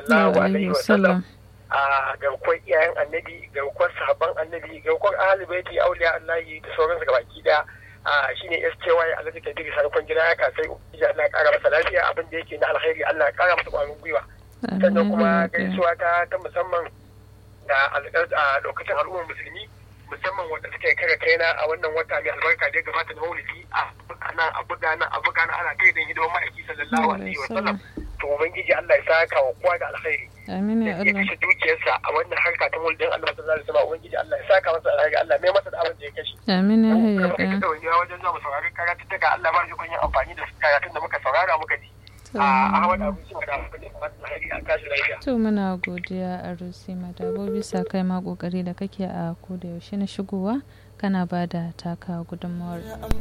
sallallahu alaihi wasallam wasallam a garkuwar iyayen annabi garkuwar sahabban annabi garkuwar ahli baiti auliya allahi da sauransu gabaki daya a shine SKY Alhaji Kabiru Sarkon gida ya kasai ubangiji Allah ya kara masa lafiya abin da yake na alkhairi Allah ya kara masa kwarin gwiwa sannan kuma gaisuwa ta ta musamman da alƙar- a lokacin al'ummar musulmi musamman wanda suke kare kaina a wannan wata mai albarka da ya gabata na maulidi a buga nan a buga nan a buga nan ana kai da hidimar ma'aiki sallallahu alaihi wa sallam to ubangiji Allah ya saka wa kowa da alkhairi amin da ya ya Allah kashe dukiyarsa a wannan harka ta maulidin Allah sallallahu alaihi wa sallam ubangiji Allah ya saka masa alkhairi Allah mai masa da abin da ya kashe amin ya hayya kuma kake da wani wajen zuwa mu saurari karatuttuka Allah ba shi kun yin amfani da karatun da muka saurara muka ji a Ahmad Abu Sima da Abu Bakar Alheri a tashi lafiya to muna godiya a rusi madabo bisa kai ma kokari da kake a koda yaushe na shigowa kana ba da taka gudunmawar